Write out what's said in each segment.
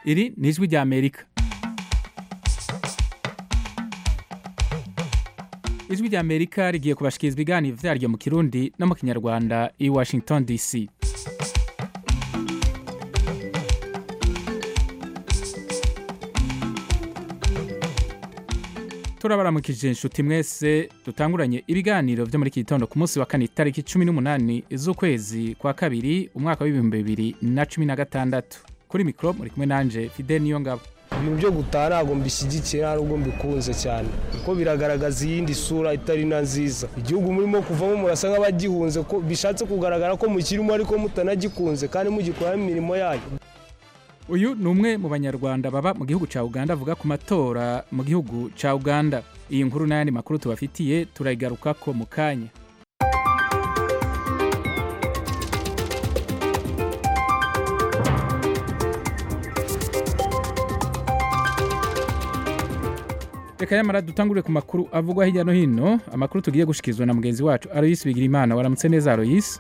iri ni ijwi rya amerika ijwi rya amerika rigiye kubashikiriza ibiganiro vyaryo mu kirundi no mu kinyarwanda i washington dc turabaramukije inshuti mwese dutanguranye ibiganiro vyo muri iki gitondo ku munsi wa kane itariki cumi n'umunani z'ukwezi kwa kabiri umwaka w'ibihumbi bibiri na cumi na gatandatu kuri mikoro muri kumwe nanje fidel niyo ngabo ibintu byo gutaha ntabwo mbishyigikiye ntabwo mbikunze cyane kuko biragaragaza iyindi sura itari na nziza igihugu murimo kuvamo murasa nk'abagihunze ko bishatse kugaragara ko mukirimo ariko mutanagikunze kandi mugikoramo imirimo yayo uyu ni umwe mu banyarwanda baba mu gihugu cya uganda avuga ku matora mu gihugu cya uganda iyi nkuru n'ayandi makuru tubafitiye turayigarukako mu kanya reka yamara dutangure ku makuru avugwa hirya no hino amakuru tugiye gushikirizwa na mugenzi wacu aroyisi bigirimana waramutse neza aroyisi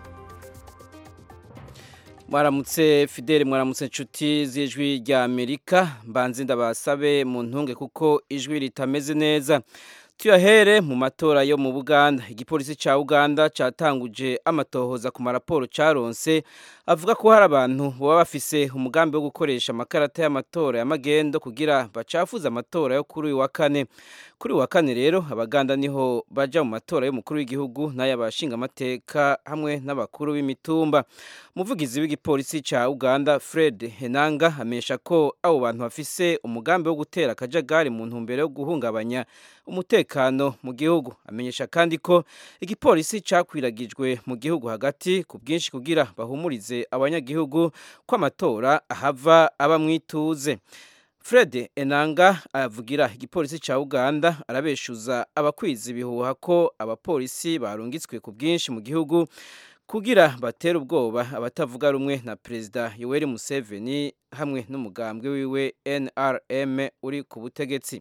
mwaramutse fideli mwaramutse inshuti z'ijwi rya amerika mbanze ndabasabe mu ntunge kuko ijwi ritameze neza tuyahere mu matora yo mu buganda igipolisi cya uganda cyatanguje amatohoza ku maraporo cyaronse avuga ko hari abantu baba bafise umugambi wo gukoresha amakarata y'amatora ya magendo kugira bacafuze amatora yo kuri uyu wa kane kuri uyu wa kane rero abaganda niho baja mu matora y'umukuru w'igihugu n'ay'abashingamateka hamwe n'abakuru b'imitumba umuvugizi w'igipolisi cya uganda fred henanga amenyesha ko abo bantu bafise umugambi wo gutera akajagari mu ntumbero yo guhungabanya umutekano mu gihugu amenyesha kandi ko igipolisi cyakwiragijwe mu gihugu hagati ku bwinshi kugira bahumurize abanyagihugu ko amatora ahava aba mwituze fred enanga avugira igipolisi cya uganda arabeshuza abakwiza ibihuha ko abapolisi barungitswe ku bwinshi mu gihugu kugira batere ubwoba abatavuga rumwe na perezida yoweri museveni hamwe n'umugambwe wiwe nrm uri ku butegetsi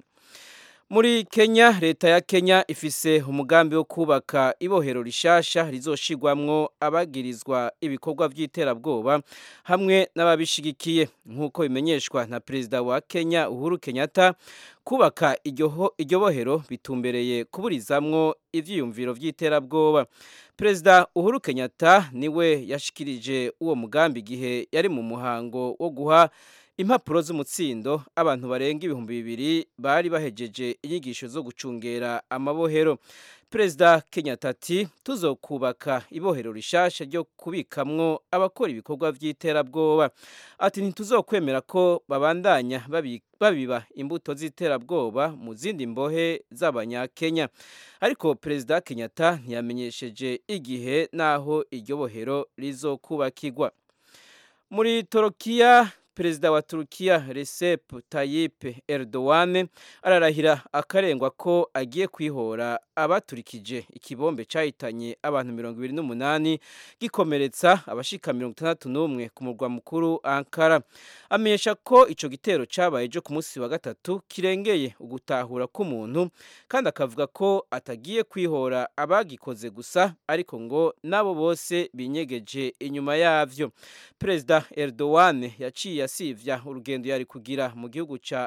muri kenya leta ya kenya ifise umugambi wo kubaka ibohero rishasha rizoshigwamwo abagirizwa ibikorwa by'iterabwoba hamwe n'ababishigikiye nk'uko bimenyeshwa na perezida wa kenya uhuru kenyatta kubaka iryo bohero bitumbereye kuburizamwo ivyiyumviro by'iterabwoba perezida uhuru kenyatta niwe yashikirije uwo mugambi igihe yari mu muhango wo guha impapuro z'umutsindo abantu barenga ibihumbi bibiri bari bahejeje inyigisho zo gucungera amabohero perezida kenyatta ati tuzokubaka ibohero rishasha ryo kubikamwo abakora ibikorwa by'iterabwoba ati ntituzokwemera ko babandanya babiba imbuto z'iterabwoba mu zindi mbohe z'abanyakenya ariko perezida kenyatta ntiyamenyesheje igihe n'aho iryo bohero rizokubakirwa muri torokiya perezida wa turukiya recep tayyip erdogan ararahira akarengwa ko agiye kwihora abaturikije ikibombe cyahitanye abantu mirongo ibiri n'umunani gikomeretsa abashika mirongo itandatu n'umwe ku murwa mukuru ankara amenyesha ko icyo gitero cyabaye ejo ku munsi wa gatatu kirengeye ugutahura k'umuntu kandi akavuga ko atagiye kwihora abagikoze gusa ariko ngo nabo bose binyegeje inyuma yavyo perezida erdogan yaciye yasivya urugendo yari kugira mu gihugu ca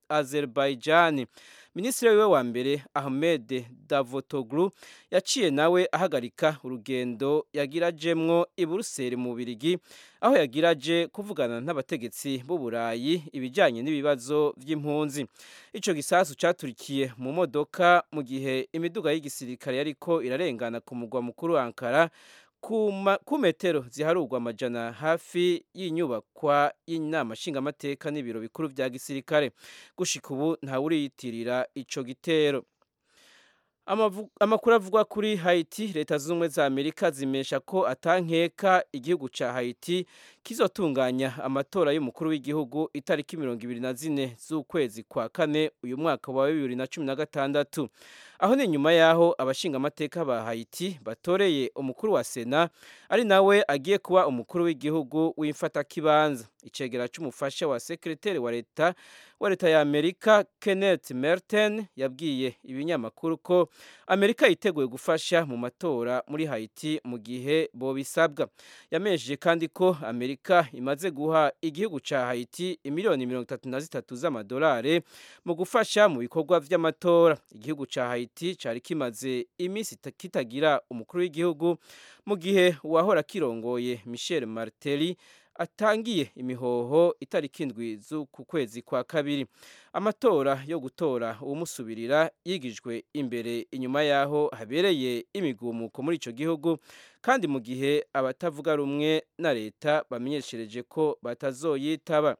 Azerbaijan minisitiri wiwe wa mbere Ahmed Davutoglu yaciye nawe ahagarika urugendo yagirajemwo i Buruseli mu Birigi aho yagiraje kuvugana n'abategetsi b'u Burayi ibijyanye n'ibibazo by'impunzi ico gisasu caturikiye mu modoka mu gihe imiduga y'igisirikare yariko irarengana ku mugwa mukuru Ankara ku metero ziharurwa amajana hafi y'inyubakwa y'inama nshingamateka n'ibiro bikuru bya gisirikare gushika ubu ntawuriyitirira ico gitero amakuru avugwa kuri Haiti leta zunze ubumwe za Amerika zimesha ko atankeka igihugu ca Haiti kizotunganya amatora y'umukuru w'igihugu itariki mirongo ibiri na zine z'ukwezi kwa kane uyu mwaka wa bibiri na cumi na gatandatu aho ni nyuma yaho abashinga amateka ba Haiti batoreye umukuru wa Sena ari nawe agiye kuba umukuru w'igihugu w'imfatakibanza icegera c'umufasha wa sekreteri wa leta wa leta ya Amerika Kenneth Merten yabwiye ibinyamakuru ko Amerika yiteguye gufasha mu matora muri Haiti mu gihe bo bisabwa yamesheje kandi ko Amerika imaze guha igihugu ca Haiti imiliyoni 33 z'amadolari mu gufasha mu bikorwa vy'amatora igihugu ca Haiti cari kimaze imisi kitagira umukuru w'igihugu mu gihe uwahora kirongoye Michel Martelly atangiye imihoho itariki indwi z'uku kwezi kwa kabiri amatora yo gutora uwumusubirira yigijwe imbere inyuma yaho habereye imigumuko muri ico gihugu kandi mu gihe abatavuga rumwe na leta bamenyeshereje ko batazoyitaba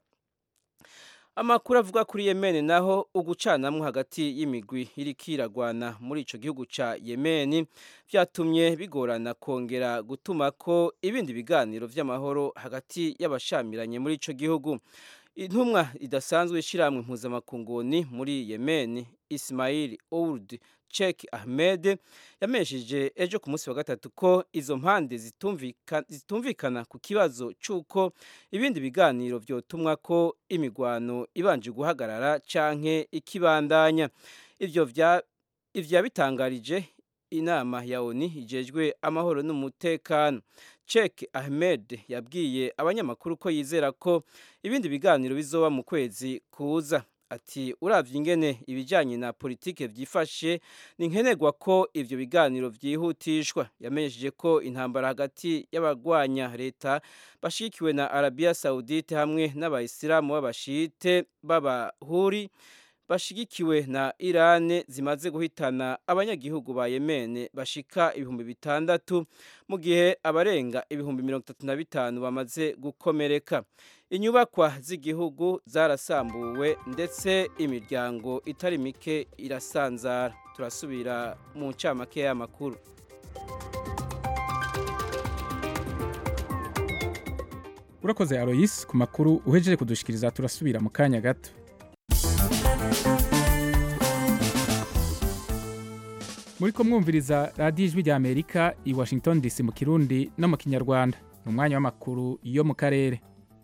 amakuru avuga kuri Yemen naho ugucanamwo hagati y'imigwi iriko iragwana muri ico gihugu ca Yemen vyatumye bigorana kongera gutuma ko ibindi biganiro vy'amahoro hagati y'abashamiranye muri ico gihugu intumwa idasanzwe ishiramwe impuzamakunguni muri Yemen Ismail Ould Sheikh Ahmed yamesheje ejo ku munsi wa gatatu ko izo mpande zitumvikana, zitumvikana ku kibazo c'uko ibindi biganiro vyotumwa ko imigwano ibanje guhagarara canke ikibandanya ivyo vya ivyo yabitangarije inama ya ONU ijejwe amahoro n'umutekano Sheikh Ahmed yabwiye abanyamakuru ko yizera ko ibindi biganiro bizoba mu kwezi kuza ati uravye ingene ibijanye na politike vyifashe ni nkenerwa ko ivyo biganiro vyihutishwa yamenyesheje ko intambara hagati y'abagwanya leta bashikiwe na Arabia Saudite hamwe n'abayisilamu b'abashite b'abahuri bashigikiwe na Irane zimaze guhitana abanyagihugu ba Yemen bashika ibihumbi bitandatu mu gihe abarenga ibihumbi mirongo itatu na bitanu bamaze gukomereka inyubakwa z'igihugu zarasambuwe ndetse imiryango itari mike irasanzara turasubira mu ncamake y'amakuru urakoze Alois ku makuru uhejeje kudushikiriza turasubira mu kanya gato muri ko mwumviriza radiyo ijwi rya amerika i washington dc mu kirundi no mu kinyarwanda ni umwanya w'amakuru yo mu karere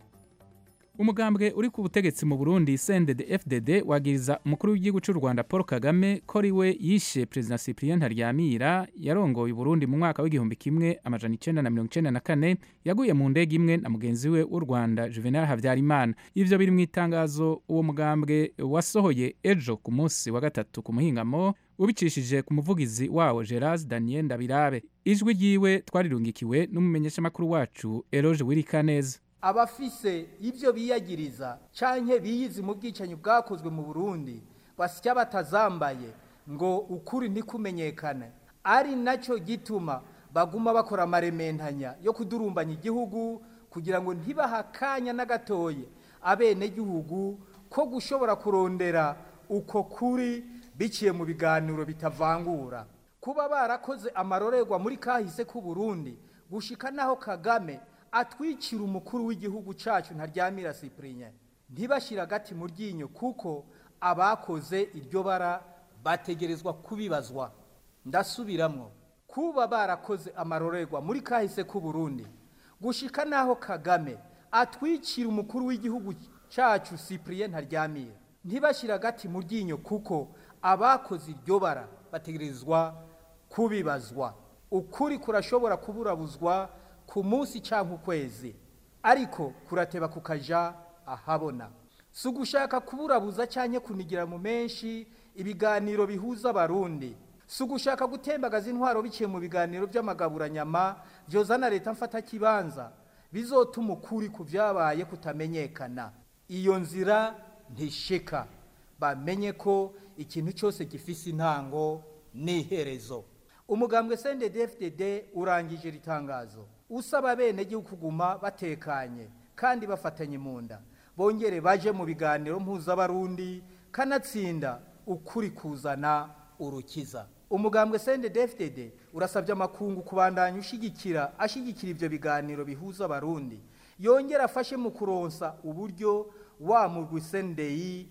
umugambwe uri ku butegetsi mu burundi sendede fdd wagiriza umukuru w'igihugu cy'u rwanda paul kagame ko ari we yishe perezida cyprien ntaryamira yarongoye uburundi mu mwaka w'igihumbi kimwe amajana icenda na mirongo icenda na kane yaguye mu ndege imwe na mugenzi we w'u rwanda juvenal habyarimana ivyo biri mu itangazo uwo mugambwe wasohoye ejo ku munsi wa gatatu ku muhingamo ubicishije ku muvugizi wawo gerard daniel ndabirabe ijwi ryiwe twarirungikiwe n'umumenyeshamakuru wacu eroge wirikaneza abafise ibyo biyagiriza canke biyizi mu bwicanyi bwakozwe mu Burundi basya batazambaye ngo ukuri ntikumenyekane ari nacyo gituma baguma bakora amarementanya yo kudurumbanya igihugu kugira ngo ntibahakanya n'agatoye abene gihugu ko gushobora kurondera uko kuri biciye mu biganiro bitavangura kuba barakoze amarorerwa muri kahise k'u Burundi gushika naho Kagame atwikira umukuru w'igihugu cyacu ntaryamira Cyprien ntibashira agati mu ryinyo kuko abakoze iryo bara bategerezwa kubibazwa ndasubiramwo kuba barakoze amarorerwa muri kahise k'u Burundi gushika naho Kagame atwikira umukuru w'igihugu cyacu Cyprien ntaryamira ntibashira agati mu ryinyo kuko abakoze iryo bara bategerezwa kubibazwa ukuri kurashobora kuburabuzwa ku munsi cyangwa ukwezi ariko kurateba kukaja ahabona si ugushaka kuburabuza cyangwa kunigira mu menshi ibiganiro bihuza abarundi si ugushaka gutembagaza intwaro biciye mu biganiro by'amagaburanyama byozana leta mfata kibanza bizotuma ukuri ku byabaye kutamenyekana iyo nzira ntishika bamenye ko ikintu cyose gifise intango n'iherezo umugambwe CNDD-FDD urangije ritangazo usaba bene gihugu kuguma batekanye kandi bafatanye mu nda bongere baje mu biganiro mpuzabarundi kanatsinda ukuri kuzana urukiza umugambwe CNDD-FDD urasabye amakungu kubandanya ushigikira ashigikira ivyo biganiro bihuza abarundi yongera afashe mu kuronsa uburyo wa mugwi CNDI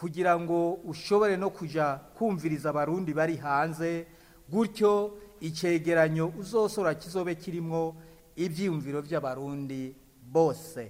kugira ngo ushobore no kuja kumviriza abarundi bari hanze gutyo icegeranyo uzosora kizobe kirimwo ivyiyumviro vy'abarundi bose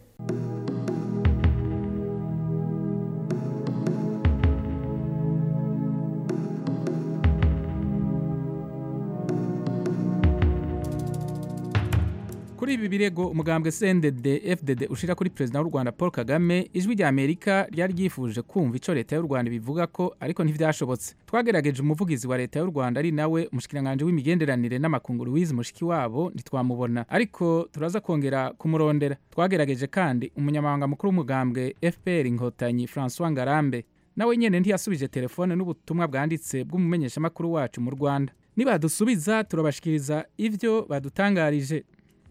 kuri ibi birego umugambwe CNDD FDD ushira kuri president w'u Rwanda Paul Kagame ijwi rya Amerika ryari ryifuje kumva ico leta y'u Rwanda bivuga ko ariko ntivyashobotse twagerageje umuvugizi wa leta y'u Rwanda ari nawe umushikiranganje w'imigenderanire n'amakunguru Louise Mushiki wabo ntitwamubona ariko turaza kongera kumurondera twagerageje kandi umunyamabanga mukuru w'umugambwe FPR inkotanyi François Ngarambe nawe nyene ntiyasubije telefone n'ubutumwa bwanditse bw'umumenyeshamakuru wacu mu Rwanda nibadusubiza turabashikiriza ivyo badutangarije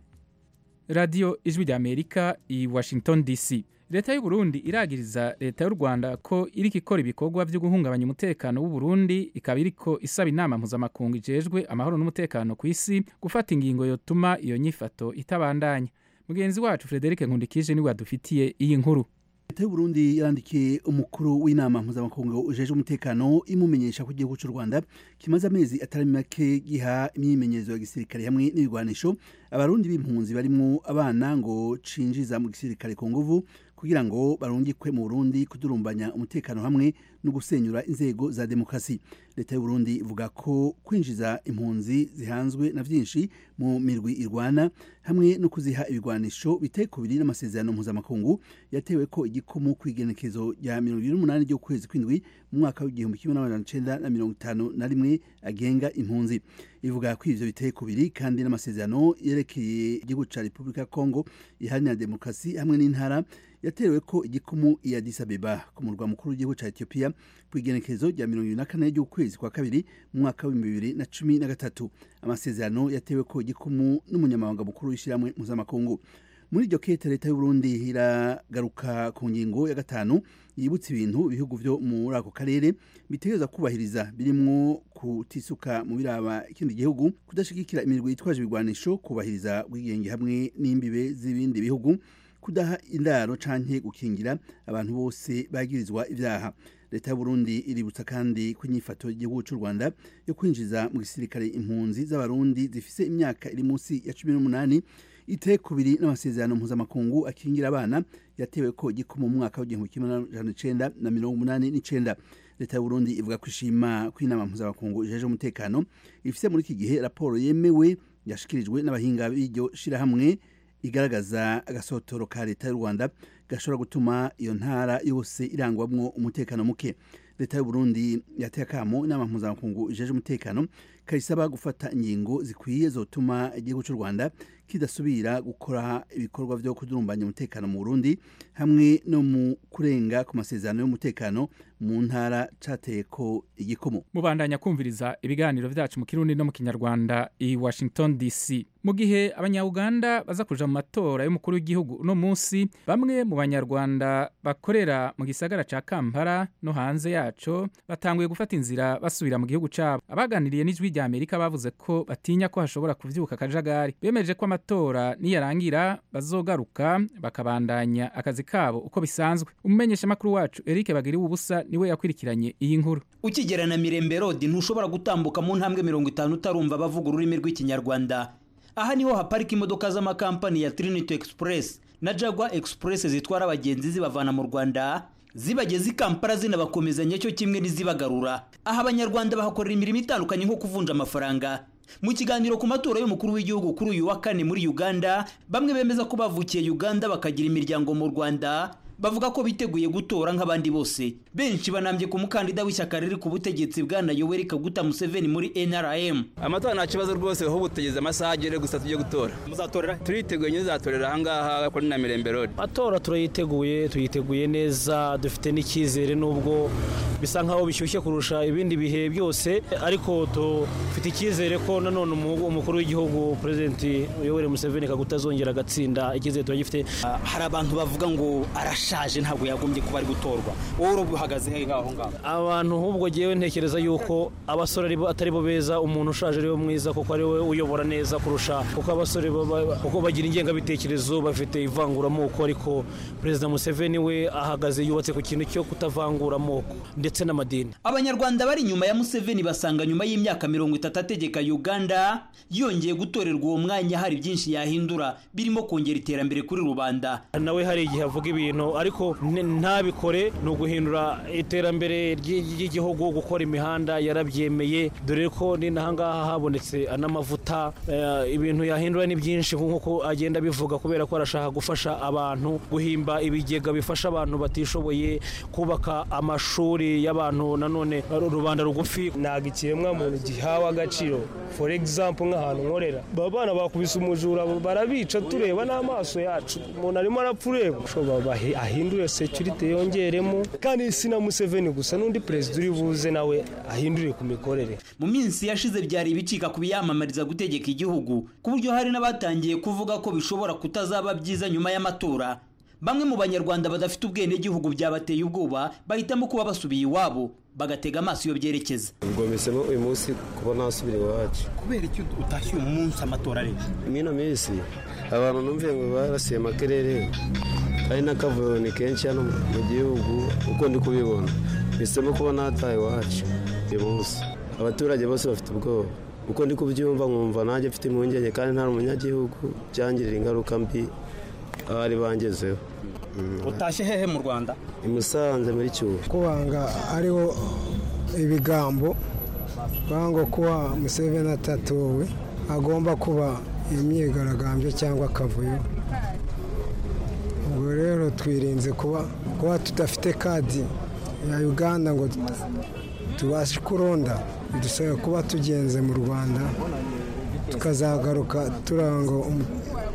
radiyo ijwi rya amerika i washington dc leta y'u Burundi iragiriza leta y'u rwanda ko iriko ikora ibikorwa vyo guhungabanya umutekano w'u Burundi ikaba iriko isaba inama mpuzamakungu ijejwe amahoro n'umutekano ku isi gufata ingingo yotuma iyo nyifato itabandanya mugenzi wacu frederic nkundikije niwe adufitiye iyi nkuru leta y'uburundi yarandikiye umukuru w'inama mpuzamakungu ujeje umutekano imumenyesha ko igihugu cy'u rwanda kimaze amezi atari make giha imyimenyerezo ya gisirikare hamwe n'ibigwanisho abarundi b'impunzi barimwo abana ngo cinjiza mu gisirikare ku nguvu kugira ngo barungikwe mu burundi kudurumbanya umutekano hamwe no gusenyura inzego za demokarasi leta y'uburundi ivuga ko kwinjiza impunzi zihanzwe na vyinshi mu mirwi irwana hamwe no kuziha ibigwanisho biteye kubiri n'amasezerano mpuzamakungu yatewe ko igikumu kw'igenekezo rya mirongo ibiri n'umunani ry'ukwezi kw'indwi mu mwaka w'igihumbi kimwe n'amajana icenda na mirongo itanu na rimwe agenga impunzi ivuga ko ivyo biteye kubiri kandi n'amasezerano yerekeye igihugu ca repubulika ya kongo iharanira demokarasi hamwe n'intara yaterewe ko igikumu i Addis Abeba ku murwa mukuru w'igihugu ca Ethiopia ku igenekerezo rya mirongo ibiri na kane ry'ukwezi kwa kabiri mu mwaka w'ibihumbi bibiri na cumi na gatatu amasezerano yatewe ko igikumu n'umunyamabanga mukuru w'ishyirahamwe mpuzamakungu muri iryo kete leta y'uburundi iragaruka ku ngingo ya gatanu yibutsa ibintu ibihugu vyo muri ako karere bitegereza kubahiriza birimwo kutisuka mu biraba ikindi gihugu kudashigikira imirwi yitwaje ibigwanisho kubahiriza ubwigenge hamwe n'imbibe z'ibindi bihugu kudaha indaro canke gukingira abantu bose bagirizwa ivyaha leta y'uburundi iributsa kandi ko inyifato y'igihugu c'u rwanda yo kwinjiza mu gisirikare impunzi z'abarundi zifise imyaka iri munsi ya cumi n'umunani iteye kubiri n'amasezerano mpuzamakungu akingira abana yatewe ko igikumu mu mwaka w'igihumbi kimwe n'amajana icenda na mirongo umunani n'icenda leta y'uburundi ivuga ko ishima ko inama mpuzamakungu ijeje umutekano ifise muri iki gihe raporo yemewe yashikirijwe n'abahinga b'iryo shirahamwe igaragaza agasotoro ka leta y'u rwanda gashobora gutuma iyo ntara yose irangwamwo umutekano muke leta y'u Burundi yateye akamo inama mpuzamakungu ijeje umutekano kayisaba gufata ingingo zikwiye zotuma igihugu cy'u rwanda kidasubira gukora ibikorwa vyo kudurumbanya umutekano mu burundi hamwe no mu kurenga ku masezerano y'umutekano mu ntara cateye ko igikomo mubandanya kumviriza ibiganiro vyacu mu kirundi no mu kinyarwanda i washington dc mu gihe abanyauganda baza kuja mu matora y'umukuru w'igihugu uno munsi bamwe mu banyarwanda bakorera mu gisagara ca kampala no hanze yaco batanguye gufata inzira basubira mu gihugu cabo abaganiriye n'ijwi rya amerika bavuze ko batinya ko hashobora kuvyuka akajagari bemeje ko amatora niyarangira bazogaruka bakabandanya akazi kabo uko bisanzwe umumenyeshamakuru wacu eric bagiriwe ubusa niwe yakurikiranye iyi nkuru ukigera na mirembe rodi ntushobora gutambuka mu ntambwe mirongo itanu utarumva bavuga ururimi rw'ikinyarwanda aha niho haparika imodoka z'amakampani ya trinity express na jagwa express zitwara abagenzi zibavana mu rwanda zibageza i kampala zinabakomezanya cyo kimwe n'izibagarura aha abanyarwanda bahakorera imirimo itandukanye nko kuvunja amafaranga mu kiganiro ku matora y'umukuru w'igihugu kuri uyu wa kane muri uganda bamwe bemeza ko bavukiye uganda bakagira imiryango mu rwanda bavuga ko biteguye gutora nk'abandi bose benshi banambye ku mukandida w'ishyaka riri ku butegetsi bwana yoweri kaguta museveni muri nrm amatora nta kibazo rwose ahubwo tugeze amasaha agere gusa tujye gutora muzatorera turiteguye nyine uzatorera ahangaha kuri na mirembe rodi matora turayiteguye tuyiteguye neza dufite n'icyizere nubwo bisa nkaho bishyushye kurusha ibindi bihe byose ariko dufite icyizere ko nanone umukuru w'igihugu perezidenti yoweri museveni kaguta azongera agatsinda icyizere turagifite hari abantu bavuga ngo arashe arashaje ntabwo yagombye kuba ari gutorwa wowe urubuhagaze he ngaho ngaho abantu ahubwo ngewe ntekereza yuko abasore ari bo- atari bo beza umuntu ushaje ari we mwiza kuko ari we uyobora neza kurusha kuko abasore baba- kuko bagira ingengabitekerezo bafite ivanguramoko ariko perezida museveni we ahagaze yubatse ku kintu cyo kutavangura amoko ndetse n'amadini abanyarwanda bari inyuma ya museveni basanga nyuma y'imyaka mirongo itatu ategeka uganda yongeye gutorerwa uwo mwanya hari byinshi yahindura birimo kongera iterambere kuri rubanda nawe hari igihe avuga ibintu ariko n- ntabikore ni uguhindura iterambere ry'i- ry'igihugu gukora imihanda yarabyemeye dore ko ni n'ahangaha habonetse n'amavuta eh, ibintu yahindura ni byinshi nk'uko agenda abivuga kubera ko arashaka gufasha abantu guhimba ibigega bifasha abantu batishoboye kubaka amashuri y'abantu nanone rubanda rugufi ntabwo ikiremwa muntu gihawe agaciro for example nk'ahantu nkorera aba bana bakubise umujura barabica tureba n'amaso yacu umuntu arimo arapfa ureba ushobora bahe- ahindure security yongeremo kandi si na museveni gusa n'undi perezida uri buze nawe ahindure ku mikorere mu minsi yashize byari ibicika ku biyamamariza gutegeka igihugu ku buryo hari n'abatangiye kuvuga ko bishobora kutazaba byiza nyuma y'amatora bamwe mu banyarwanda badafite ubwenegihugu byabateye ubwoba bahitamo kuba basubiye iwabo bagatega amaso iyo byerekeza ubwo mpisemo uyu munsi kuba nasubira iwacu kubera icyo utashye uyu munsi amatora ari mwino minsi abantu numviye ngo barasiye amakerere kandi n'akavuyo ni kenshi hano mu gihugu uko ndi kubibona mpisemo kuba nataha iwacu uyu munsi abaturage bose bafite ubwoba uko ndi kubyumva nkumva nanjye mfite impungenge kandi nta umunyagihugu byangirira ingaruka mbi abari bangezeho utashye hehe mu rwanda i musanze muri cyuho kubanga ariho ibigambo banga kuba museveni atatowe agomba kuba imyigaragambyo cyangwa akavuyo ubwo rero twirinze kuba kuba tudafite kadi ya uganda ngo tubashe kuronda bidusaba kuba tugenze mu rwanda tukazagaruka turanga umu-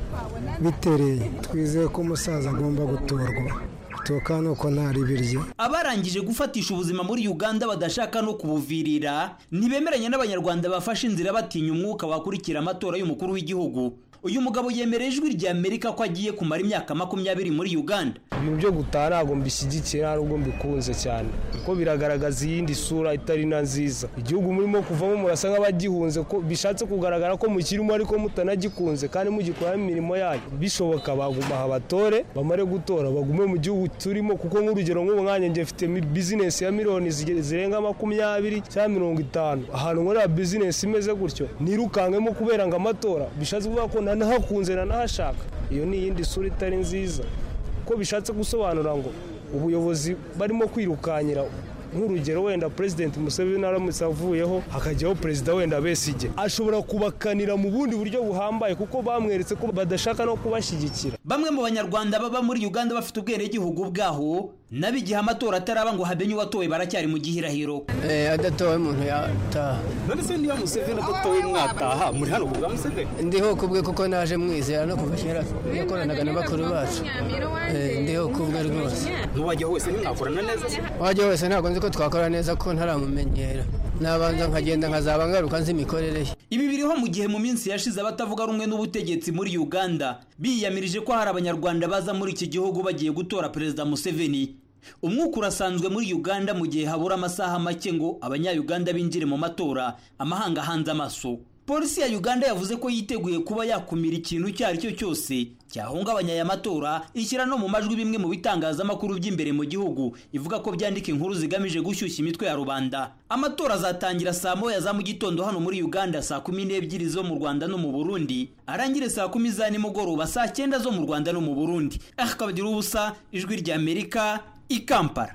bitereye twizeye ko umusaza agomba gutorwa gutoka ni uko ntari birye abarangije gufatisha ubuzima muri uganda badashaka no kubuvirira ntibemeranya n'abanyarwanda bafashe inzira batinya umwuka wakurikira amatora y'umukuru w'igihugu uyu mugabo yemereye ijwi rya amerika ko agiye kumara imyaka makumyabiri muri uganda ibintu byo gutaha ntabwo mbishyigikiye nta nubwo mbikunze cyane kuko biragaragaza iyindi sura itari na nziza igihugu murimo kuvamo murasa nk'abagihunze ko bishatse kugaragara ko mukirimo ariko mutanagikunze kandi mugikoramo imirimo yanyu bishoboka baguma aha batore bamare gutora bagume mu gihugu turimo kuko nk'urugero nk'ubu nkanjye njye mfite mi- bizinesi ya miliyoni zige- zirenga makumyabiri cyangwa mirongo itanu ahantu nkorera bizinesi imeze gutyo nirukankemo kubera ngo amatora bishatse kuvuga ko nanahakunze nanahashaka iyo ni iyindi sura itari nziza ko bishatse gusobanura ngo ubuyobozi barimo kwirukanyira nk'urugero wenda perezidenti museveni aramutse avuyeho hakajyaho perezida wenda besige ashobora kubakanira mu bundi buryo buhambaye kuko bamweretse ko badashaka no kubashyigikira bamwe mu banyarwanda baba muri uganda bafite ubwenegihugu bwaho nabo igihe amatora ataraba ngo hamenye uwatowe baracyari mu gihirahiro adatowe umuntu yataha none se niba museveni adatowe mwataha muri hano kubwa museveni ndiho kubwe kuko naje mwizera no kuva kera yakoranaga na bakuru bacu Eh, ndiho kubwe rwose n'uwajya wese ntimwakorana neza se wajya wese ntabwo nzi ko twakora neza ko ntaramumenyera nabanza nkagenda nkazaba ngaruka nzi imikorere ye ibi biriho mu gihe mu minsi yashize abatavuga rumwe n'ubutegetsi muri uganda biyamirije ko hari abanyarwanda baza muri iki gihugu bagiye gutora perezida museveni umwuka urasanzwe muri uganda mu gihe habura amasaha make ngo abanyayuganda binjire mu matora amahanga ahanze amaso polisi ya uganda yavuze ko yiteguye kuba yakumira ikintu icyo ari cyo cyose cyahungabanya aya matora ishyira no mu majwi bimwe mu bitangazamakuru by'imbere mu gihugu ivuga ko byandika inkuru zigamije gushyushya imitwe ya rubanda amatora azatangira saa moya za mu gitondo hano muri uganda saa kumi n'ebyiri zo mu rwanda no mu burundi arangire saa kumi za nimugoroba saa cyenda zo mu rwanda no mu burundi akabagira ubusa ijwi rya amerika i kampala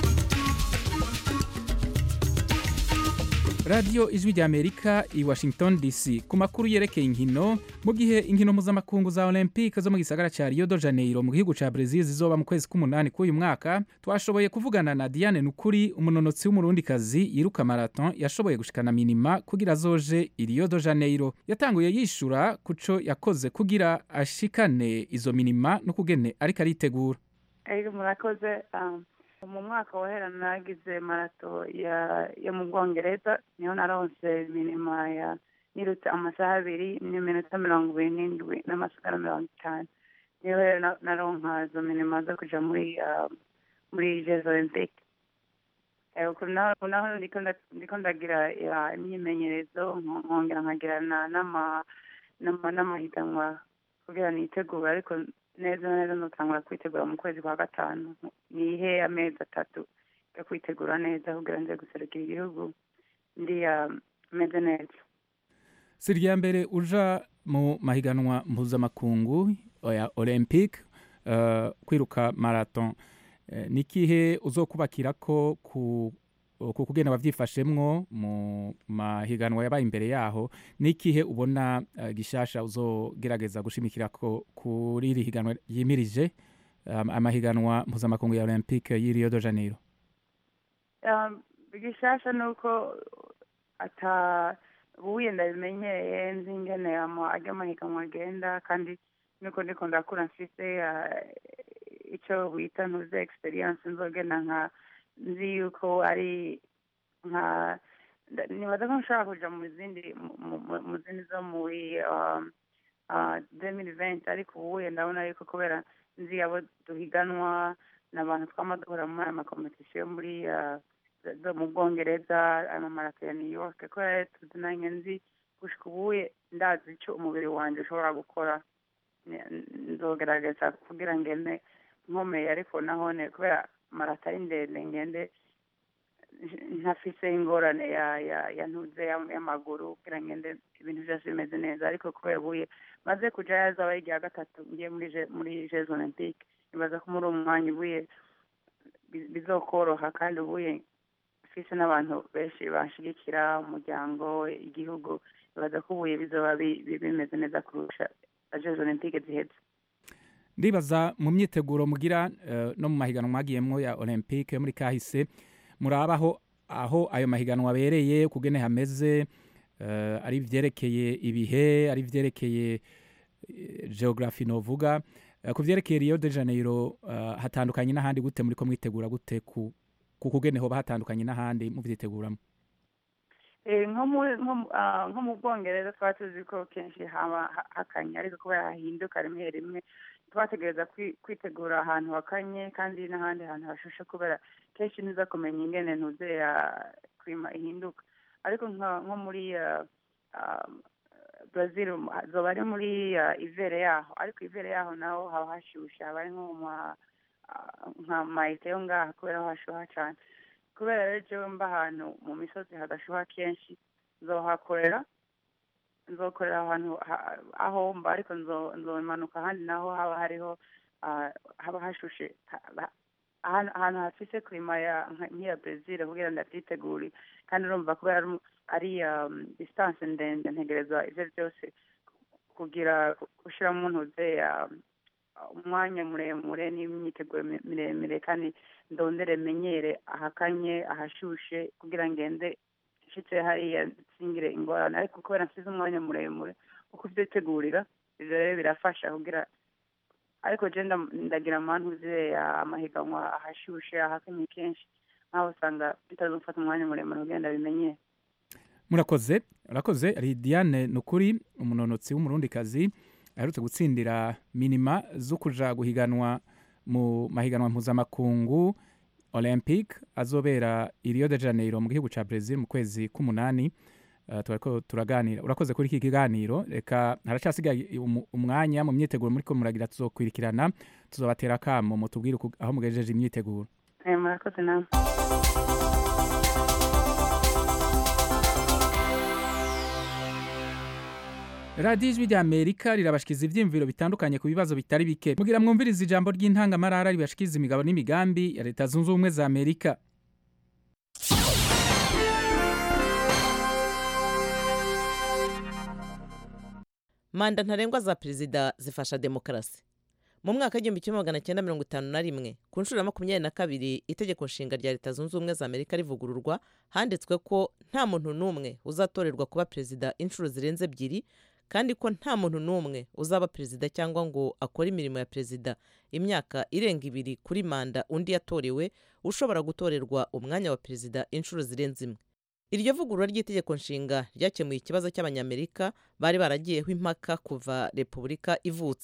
radiyo ijwi rya amerika i washington dc ku makuru yerekeye inkino mu gihe inkino mpuzamakungu za olympique zo mu gisagara cya rio de janeiro mu gihugu cya brezil zizoba mu kwezi k'umunani k'uyu mwaka twashoboye kuvugana na diane nukuri umunonotsi w'umurundikazi yiruka marathon yashoboye gushikana minima kugira azoje i rio de janeiro yatanguye yishura ku co yakoze kugira ashikane izo minima no kugene ariko aritegura Ego murakoze um, mu mwaka wahera nagize marato ya yo mu bwongereza niho naronse minima ya nirutse amasaha abiri n'iminota mirongo ibiri n'indwi n'amasigara mirongo itanu niyo rero na- naronka zo minima zo kuja muri ah, muri jeux olympique Eh, uku naho uku naho ndiko nda- ndiko ndagira ah, imyimenyerezo nko- nkongera nkagirana n'ama n'ama- n'amahiganwa kugira nitegure ariko neza na neza notangura kwitegura mu kwezi kwa gatanu nihe amezi atatu yo kwitegura neza kugira nze guserukira igihugu ndi ah, meze neza si irya mbere uja mu mahiganwa mpuzamakungu ya olympique eh, kwiruka marathon Eh, ni ikihe uzokubakira ko ku ku kugenda wavyifashemwo mu mahiganwa yabaye imbere yaho ni ikihe ubona eh, gishasha uzogerageza gushimikira ko kuri iri higanwa yimirije um, amahiganwa mpuzamakungu ya olympique y'i rio de janeiro Um, igishasha ni uko ata ubuye ndabimenyereye nzi ingene ama- arya amahiganwa agenda kandi niko ndiko ndakura mfise ah, ico bita ntuze experience nzogenda nka nzi yuko ari nka nda- nibaza ko nshobora kuja mu zindi mu- mu- mu zindi zo muri um, ah, 2020 ariko ubuye ndabona yuko kubera nzi abo duhiganwa n'abantu twama duhura muri aya makompetisiyo muri ah, zo- zo mu bwongereza amamarato ya new york kubera rero tuzinanye nzi gushika ubuye ndazi ico umubiri wanje ushobora gukora Ni- nzogerageza kugira ngende nkomeye ariko nahone kubera marato ari ndende ngende ntafise ingorane ya ya ya ntuze ya- y'amaguru kugira ngende ibintu vyose bimeze neza ariko kubera ubuye maze kuja yazaba ari irya gatatu ngiye muri Je- muri jeux olympique nibaza ko muri uwo mwanya ubuye bi- bizokoroha kandi ubuye mfise n'abantu benshi banshigikira umuryango igihugu nibaza ko ubuye bizoba bi- bi- bimeze neza kurusha jeux olympique ziheze ndibaza mu myiteguro mugira eh, no mu mahiganwa mwagiyemwo ya olympique muri kahise murabaho aho ayo mahiganwa abereye kugene hameze eh, ari vyerekeye ibihe ari vyerekeye eh, geography novuga Eh, ku vyerekeye rio de janeiro eh, hatandukanye n'ahandi gute muriko mwitegura gute ku ku kugene hoba hatandukanye n'ahandi muvyiteguramo Eh, nko mu- nko mu- ah, nko mu bwongereza twaba tuzi ko kenshi haba ha- hakanye ariko kubera hahinduka rimwe rimwe twategereza kwi- kwitegura ahantu hakanye kandi n'ahandi hantu hashushe kubera kenshi ntuza kumenya ingene ntuze ya klima ihinduka ariko nka- nko muri ah, ah, brazil um, zoba ari muri ah, ivere yaho ariko ivere yaho naho haba hashushe haba ari nko mu ma- ah, nka mayite yo ngaha kubera ho hashuha cane kubera rero jewe mba ahantu mu misozi hadashuha kenshi nzohakorera nzokorera ahantu ha- aho mba ariko nzo- nzomanuka ahandi naho haba hariho ah, haba hashushe ha- ha- ahantu ahantu hafise klima ya nka- nk'iya brezil kugira ndavyitegure kandi urumva kubera ari mu- ari um, distance ndende ntegerezwa ivyo vyose kugira gushiramo ntuze ya umwanya muremure n'imyiteguro mi- miremire kandi ndondere menyere ahakanye ahashushe kugira ngende nshitse hariya nsingire ingorane ariko kubera nsize umwanya muremure wo kuvyitegurira ivyo rero birafasha kugira ariko je nda- ndagira amantuze amahiganwa ahashushe ahakanye kenshi nkaho usanga bitazofata umwanya muremure kugira ndabimenyere murakoze urakoze ari diane nukuri umunonotsi w'umurundikazi aherutse gutsindira minima zo kuja guhiganwa mu mahiganwa mpuzamakungu olympic azobera i rio de janeiro mu gihugu ca brazil mu kwezi k'umunani uh, twariko turaganira urakoze kuri iki kiganiro reka haracasigaye umu- umwanya mu myiteguro muriko muragira tuzokwirikirana tuzobatera akamo mutubwire uku- aho mugejeje imyiteguro Eh, murakoze namwe radiyo ijwi rya amerika rirabashikiza ivyiyumviro bitandukanye ku bibazo bitari bike mugira mwumviriza ijambo ry'intangamarara ribashikiza imigabo n'imigambi ya leta zunze ubumwe za amerika manda ntarengwa za perezida zifasha demokarasi mu mwaka w'igihumbi kimwe magana cyenda mirongo itanu na rimwe ku nshuro ya makumyabiri na kabiri itegeko nshinga rya leta zunze ubumwe za amerika rivugururwa handitswe ko nta muntu n'umwe uzatorerwa kuba perezida inshuro zirenze ebyiri kandi ko nta muntu n'umwe uzaba perezida cyangwa ngo akore imirimo ya perezida imyaka irenga ibiri kuri manda undi yatorewe ushobora gutorerwa umwanya wa perezida inshuro zirenze imwe iryo vugurura ry'itegeko nshinga ryakemuye ikibazo cy'abanyamerika bari baragiyeho impaka kuva repubulika ivutse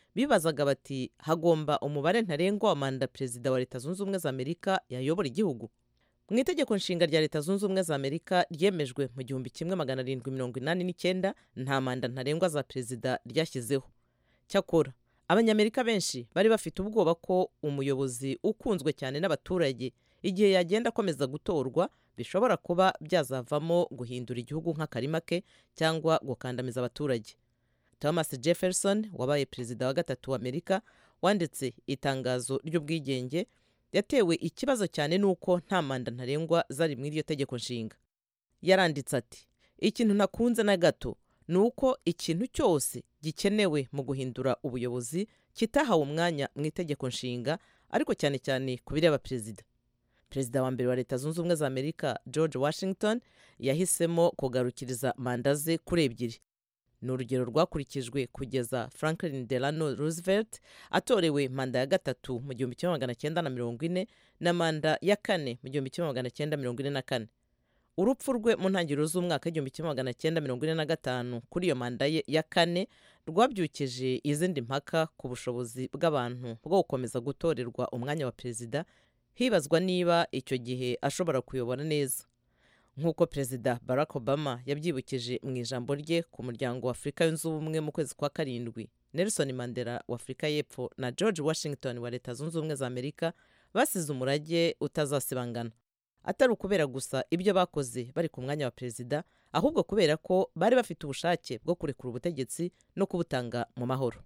bibazaga bati hagomba umubare ntarengwa wa manda perezida wa leta zunze ubumwe za amerika yayobora igihugu mu itegeko nshinga rya leta zunze ubumwe za amerika ryemejwe mu gihumbi kimwe magana arindwi mirongo inani n'icyenda nta manda ntarengwa za perezida ryashyizeho cyakora abanyamerika benshi bari bafite ubwoba ko umuyobozi ukunzwe cyane n'abaturage igihe yagenda akomeza gutorwa bishobora kuba byazavamo guhindura igihugu nk'akarima ke cyangwa gukandamiza abaturage thomas jefferson wabaye perezida wa gatatu wa amerika wanditse itangazo ry'ubwigenge yatewe ikibazo cyane n'uko nta manda ntarengwa zari mu iryo tegeko nshinga yaranditse ati ikintu ntakunze na gato ni uko ikintu cyose gikenewe mu guhindura ubuyobozi kitahawe umwanya mu itegeko nshinga ariko cyane cyane ku bireba perezida perezida wa mbere wa leta zunze ubumwe za amerika george washington yahisemo kugarukiriza manda ze kuri ebyiri ni urugero rwakurikijwe kugeza franklin delano roosevelt atorewe manda ya gatatu mu gihumbi kimwe magana cyenda na mirongo ine na manda ya kane mu gihumbi kimwe magana cyenda mirongo ine na kane urupfu rwe mu ntangiriro z'umwaka w'igihumbi kimwe magana cyenda mirongo ine na gatanu kuri iyo manda ye ya kane rwabyukije izindi mpaka ku bushobozi bw'abantu bwo gukomeza gutorerwa umwanya wa perezida hibazwa niba icyo gihe ashobora kuyobora neza nk'uko perezida barack obama yabyibukije mu ijambo rye ku muryango wa afurika yunze ubumwe mu kwezi kwa karindwi nelson mandela wa afurika y'epfo na george washington wa leta zunze ubumwe za amerika basize umurage utazasibangana atari ukubera gusa ibyo bakoze bari ku mwanya wa perezida ahubwo kubera ko bari bafite ubushake bwo kurekura ubutegetsi no kubutanga mu mahoro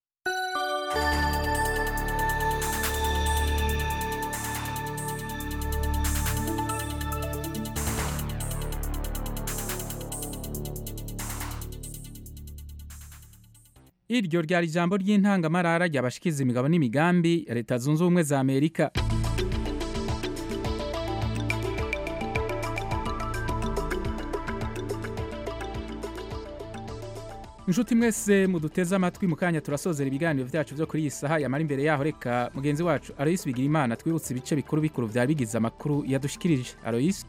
iryo ryari ijambo ry'intangamarara ryabashikiza imigabo n'imigambi ya leta zunze ubumwe za amerika inshuti mwese muduteze amatwi mu kanya turasozera ibiganiro byacu byo kuri iyi saha yamara imbere yaho reka mugenzi wacu aroyisi bigira imana twibutse ibice bikuru bikuru byari bigize amakuru yadushikirije aroyisi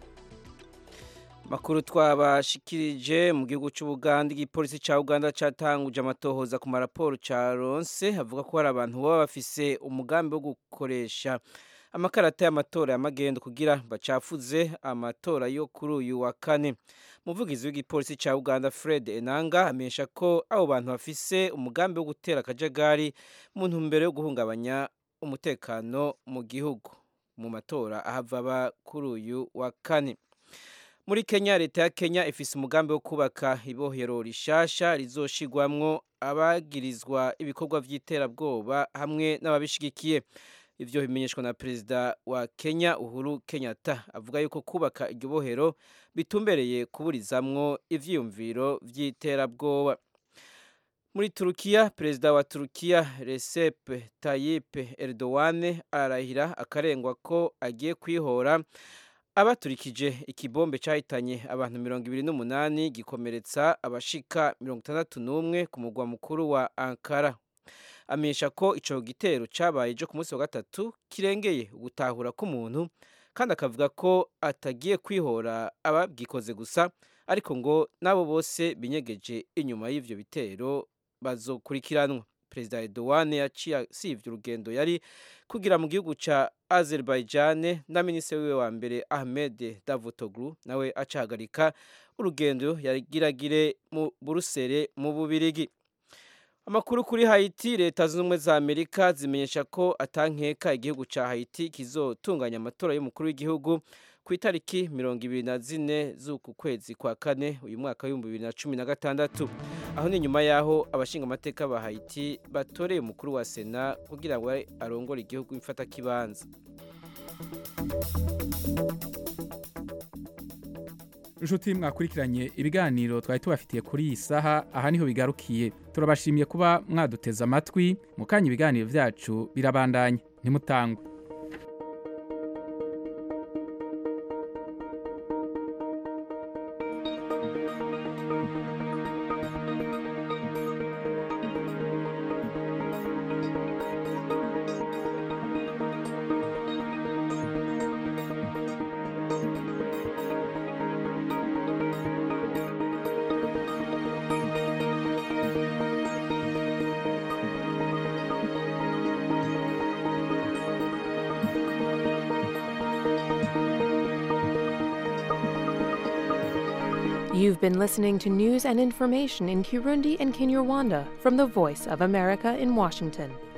makuru twabashikirije mu gihugu cy'ubuganda igipolisi cya uganda cyatanguje amatohoza ku maraporo cya ronse avuga ko hari abantu baba bafise umugambi wo gukoresha amakarata y'amatora y'amagendo kugira bacafuze amatora yo kuri uyu wa kane umuvugizi w'igipolisi cya uganda fred enanga amenyesha ko abo bantu bafise umugambi wo gutera akajagari mu ntumbero yo guhungabanya umutekano mu gihugu mu matora ahava aba kuri uyu wa kane muri kenya leta ya kenya ifise umugambi wo kubaka ibohero rishasha rizoshigwamwo abagirizwa ibikorwa by'iterabwoba hamwe n'ababishigikiye ivyo bimenyeshwa na perezida wa kenya uhuru kenyatta avuga yuko kubaka iryo bohero bitumbereye kuburizamwo ivyiyumviro vy'iterabwoba muri turukiya perezida wa turukiya recep tayyip erdogan ararahira akarengwa ko agiye kwihora abaturikije ikibombe cyahitanye abantu mirongo ibiri n'umunani gikomeretsa abashika mirongo itandatu n'umwe ku mugwa mukuru wa ankara amenyesha ko icyo gitero cyabaye ejo ku munsi wa gatatu kirengeye ugutahura k'umuntu kandi akavuga ko atagiye kwihora ababwikoze gusa ariko ngo n'abo bose binyegeje inyuma y'ibyo bitero bazokurikiranwa perezida Erdogan yaciye asivye urugendo yari kugira mu gihugu ca Azerbaijan na minisitiri wiwe wa mbere Ahmed Davutoglu nawe acahagarika urugendo yarigiragire mu Buruseli mu Bubirigi amakuru kuri Haiti leta zunze ubumwe za Amerika zimenyesha ko atankeka igihugu ca Haiti kizotunganya amatora y'umukuru w'igihugu ku itariki mirongo ibiri na zine z'uku kwezi kwa kane uyu mwaka w'ibihumbi bibiri na cumi na gatandatu aho ni nyuma y'aho abashinga amateka ba Haiti batoreye umukuru wa sena kugira ngo arongore igihugu imfatakibanza inshuti mwakurikiranye ibiganiro twari tubafitiye kuri iyi saha aha niho bigarukiye turabashimiye kuba mwaduteze amatwi mu kanya ibiganiro byacu birabandanya ntimutangwe You've been listening to news and information in Kirundi and Kinyarwanda from the Voice of America in Washington.